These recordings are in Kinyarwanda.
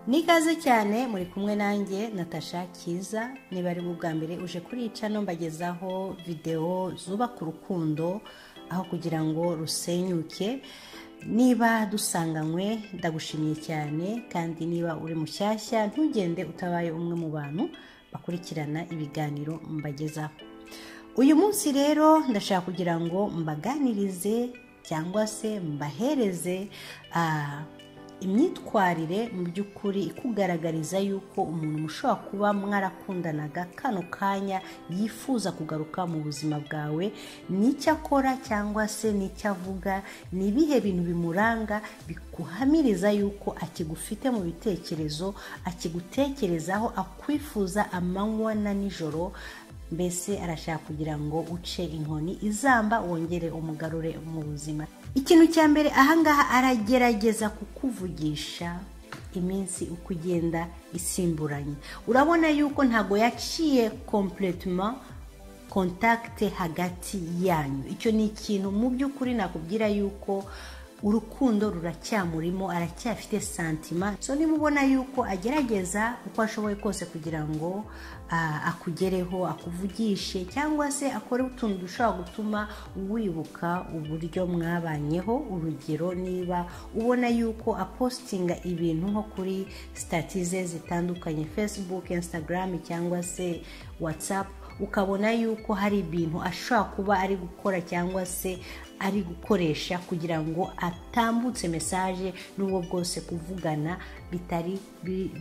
ni ikaze cyane muri kumwe nanjye natasha kiza niba ari bwa mbere uje kuri iyi cano mbagezaho videwo zubaka urukundo aho kugira ngo rusenyuke niba dusanganywe ndagushimiye cyane kandi niba uri mushyashya ntugende utabaye umwe mu bantu bakurikirana ibiganiro mbagezaho uyu munsi rero ndashaka kugira ngo mbaganirize cyangwa se mbahereze imyitwarire mu by'ukuri ikugaragariza yuko umuntu mushobora kuba mwarakundanaga kano kanya yifuza kugaruka mu buzima bwawe n'icyo akora cyangwa se n'icyo avuga ni ibihe bintu bimuranga bikuhamiriza yuko akigufite mu bitekerezo akigutekerezaho akwifuza amanywa na nijoro mbese arashaka kugira ngo uce inkoni izamba wongere umugarure mu buzima ikintu cya mbere ahangaha aragerageza kukuvugisha iminsi uko igenda isimburanye urabona yuko ntabwo yaciye kompletema kontakite hagati yanyu icyo ni ikintu mu by'ukuri nakubwira yuko urukundo ruracyamurimo aracyafite santima so nimubona yuko agerageza uko ashoboye kose kugira ngo akugereho akuvugishe cyangwa se akore utuntu dushobora gutuma wibuka uburyo mwabanyeho urugero niba ubona yuko apositinga ibintu nko kuri sitati ze zitandukanye facebook instagram cyangwa se whatsapp ukabona yuko hari ibintu ashobora kuba ari gukora cyangwa se ari gukoresha kugira ngo atambutse mesaje n'ubwo bwose kuvugana bitari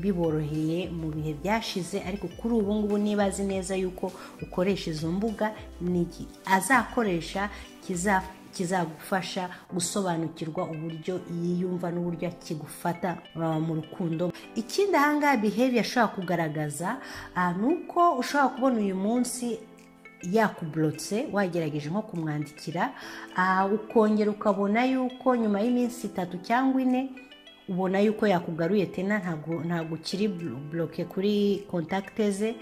biboroheye mu bihe byashize ariko kuri ubu ngubu niba azi neza yuko ukoresha izo mbuga ni azakoresha kizagufasha gusobanukirwa uburyo yiyumva n'uburyo akigufata mu rukundo ikindi ahangaha behavior ashobora kugaragaza ni uko ushobora kubona uyu munsi yakuburotse wagerageje nko kumwandikira ukongera ukabona yuko nyuma y'iminsi itatu cyangwa ine ubona yuko yakugaruye tena ntabwo ukiri buroke kuri kontakite ze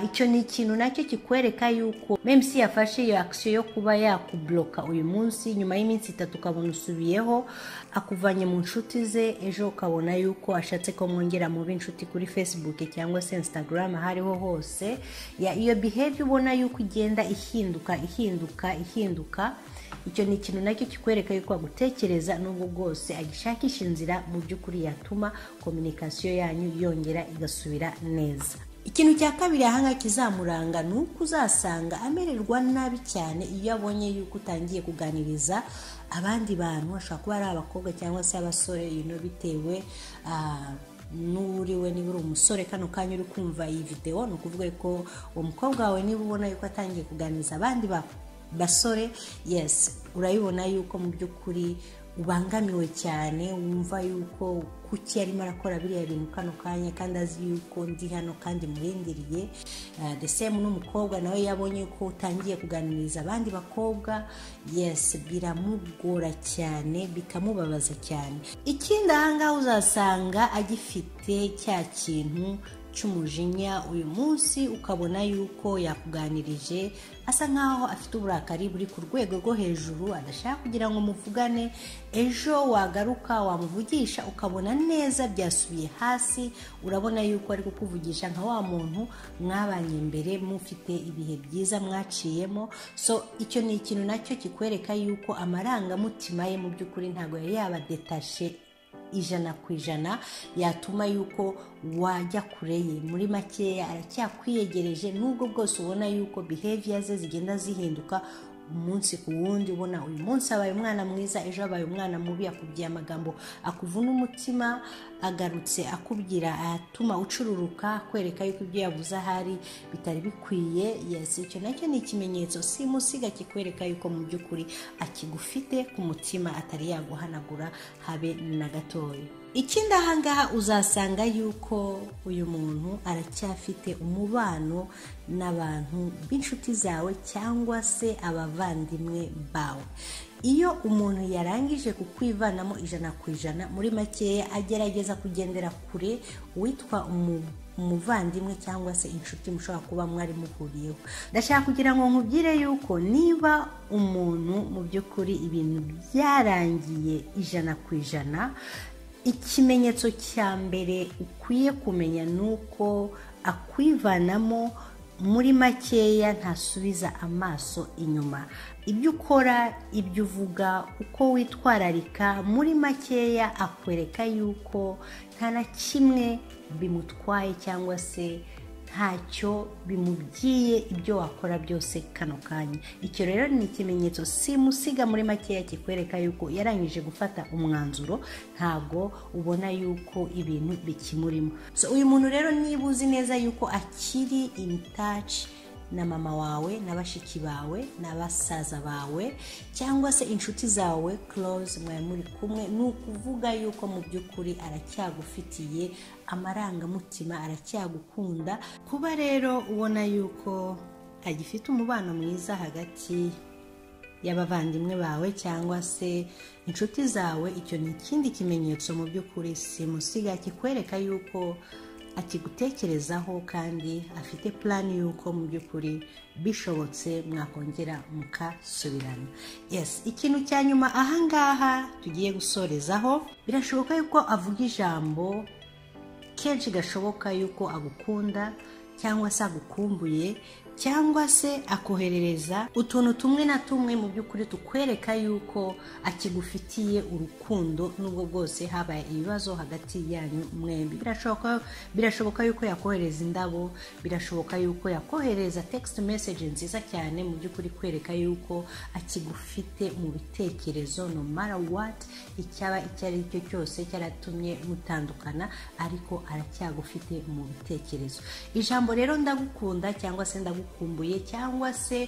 icyo ni ikintu nacyo kikwereka yuko memsi yafashe iyo akisiyo yo kuba yakuburoka uyu munsi nyuma y'iminsi itatu ukabona usubiyeho akuvanye mu nshuti ze ejo ukabona yuko ashatse ko mwongera mubi inshuti kuri facebook cyangwa se instagram aho ariho hose iyo behavior ubona yuko igenda ihinduka ihinduka ihinduka icyo ni ikintu nacyo kikwereka yuko agutekereza n'ubwo bwose agishakisha inzira mu by'ukuri yatuma kominikasiyo yanyu yongera igasubira neza ikintu cya kabiri ahangaha kizamuranga ni uko uzasanga amererwa nabi cyane iyo abonye yuko utangiye kuganiriza abandi bantu ashobora kuba ari abakobwa cyangwa se abasore yino bitewe n'uriwe niba uri umusore kano kanya uri kumva iyi videwo ni ukuvuga ko uwo mukobwa wawe niba ubona yuko atangiye kuganiriza abandi basore yesi urabibona yuko mu by'ukuri ubangamiwe cyane wumva yuko kuki arimo arakora biriya bintu kano kanya kandi azi yuko ndi hano kandi murindiriye the same n'umukobwa nawe yabonye ko utangiye kuganiriza abandi bakobwa yesi biramugora cyane bikamubabaza cyane ikindi ahangaha uzasanga agifite cya kintu cy'umujinya uyu munsi ukabona yuko yakuganirije asa nkaho afite uburakari buri ku rwego rwo hejuru adashaka kugira ngo muvugane ejo wagaruka wamuvugisha ukabona neza byasubiye hasi urabona yuko ari kukuvugisha nka wa muntu mwabanye mbere mufite ibihe byiza mwaciyemo so icyo ni ikintu nacyo kikwereka yuko amarangamutima ye mu by'ukuri ntabwo yari yabadetashe ijana ku ijana yatuma yuko wajya kure ye muri makeya aracyakwiyegereje n'ubwo bwose ubona yuko behavior ze zigenda zihinduka umunsi ku wundi ubona uyu munsi abaye umwana mwiza ejo abaye umwana mubi akubwiye amagambo akuvuna umutima agarutse akubwira atuma ucururuka kwereka yuko ibyo yavuze ahari bitari bikwiye yesi icyo nacyo ni ikimenyetso simusiga kikwereka yuko mu by'ukuri akigufite ku mutima atari yaguhanagura habe na gatoya ikindi ahangaha uzasanga yuko uyu muntu aracyafite umubano n'abantu b'inshuti zawe cyangwa se abavandimwe bawe iyo umuntu yarangije kukwivanamo ijana ku ijana muri makeya agerageza kugendera kure witwa umuntu umuvandimwe cyangwa se inshuti mushobora kuba mwari muhuriyeho ndashaka kugira ngo nkubwire yuko niba umuntu mu by'ukuri ibintu byarangiye ijana ku ijana ikimenyetso cya mbere ukwiye kumenya ni uko akwivanamo muri makeya ntasubiza amaso inyuma ibyo ukora ibyo uvuga uko witwararika muri makeya akwereka yuko nta na kimwe bimutwaye cyangwa se ntacyo bimubwiye ibyo wakora byose kano kanya icyo rero ni ikimenyetso simusiga muri makeya kikwereka yuko yarangije gufata umwanzuro ntabwo ubona yuko ibintu bikimurimo so uyu muntu rero niba uzi neza yuko akiri in touch na mama wawe na bashiki bawe na basaza bawe cyangwa se inshuti zawe close mwari muri kumwe ni ukuvuga yuko mu by'ukuri aracyagufitiye amarangamutima aracyagukunda kuba rero ubona yuko agifite umubano mwiza hagati y'abavandimwe bawe cyangwa se inshuti zawe icyo ni ikindi kimenyetso mu by'ukuri simusiga kikwereka yuko akigutekerezaho kandi afite purani y'uko mu by'ukuri bishobotse mwakongera mukasubirana yesi ikintu cya nyuma ahangaha tugiye gusorezaho birashoboka yuko avuga ijambo kenshi gashoboka yuko agukunda cyangwa se agukumbuye cyangwa se akoherereza utuntu tumwe na tumwe mu by'ukuri tukwereka yuko akigufitiye urukundo n'ubwo bwose habaye ibibazo hagati yanyu mwembi birashoboka birashoboka yuko yakohereza indabo birashoboka yuko yakohereza text message nziza cyane mu by'ukuri kwereka yuko akigufite mu bitekerezo no matter what icyaba icyo ari cyo cyose cyaratumye mutandukana ariko aracyagufite mu bitekerezo ijambo rero ndagukunda cyangwa se ndagukunda gukumbuye cyangwa se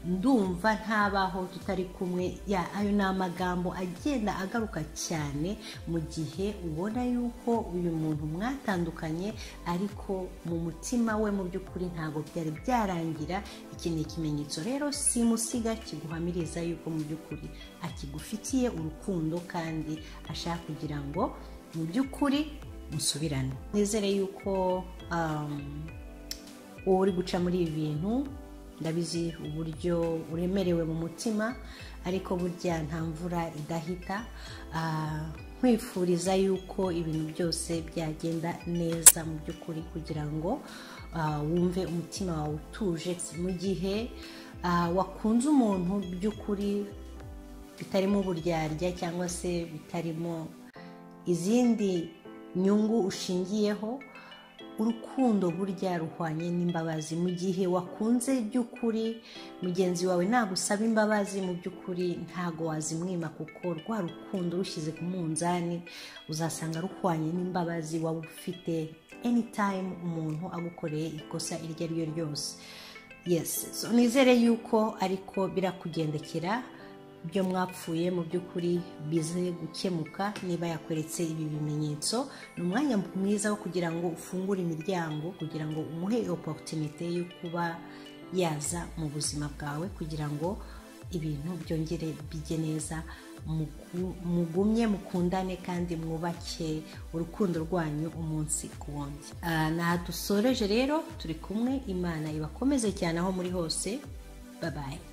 ndumva ntabaho tutari kumwe ayo ni amagambo agenda agaruka cyane mu gihe ubona yuko uyu muntu mwatandukanye ariko mu mutima we mu by'ukuri ntabwo byari byarangira iki ni ikimenyetso rero simusiga kiguhamiriza yuko mu by'ukuri akigufitiye urukundo kandi ashaka kugira ngo mu by'ukuri musubirane nizere yuko wowe uri guca muri ibi bintu ndabizi uburyo uremerewe mu mutima ariko burya nta mvura idahita nkwifuriza yuko ibintu byose byagenda neza mu by'ukuri kugira ngo wumve umutima wawe utuje mu gihe wakunze umuntu by'ukuri bitarimo uburyarya cyangwa se bitarimo izindi nyungu ushingiyeho urukundo burya ruhwanye n'imbabazi mu gihe wakunze by'ukuri mugenzi wawe nagusaba imbabazi mu by'ukuri ntago wazimwima kuko rwa rukundo rushyize ku munzani uzasanga ruhwanye n'imbabazi waba ufite anytime umuntu agukoreye ikosa iryo ari ryo ryose yes so nizere yuko ariko birakugendekera byo mwapfuye mu by'ukuri bize gukemuka niba yakweretse ibi bimenyetso ni umwanya mwiza wo kugira ngo ufungure imiryango kugira ngo umuhe oporutinite yo kuba yaza mu buzima bwawe kugira ngo ibintu byongere bijye neza mugumye mukundane kandi mwubake urukundo rwanyu umunsi ku wundi aha dusoreje rero turi kumwe imana ibakomeze cyane aho muri hose babaye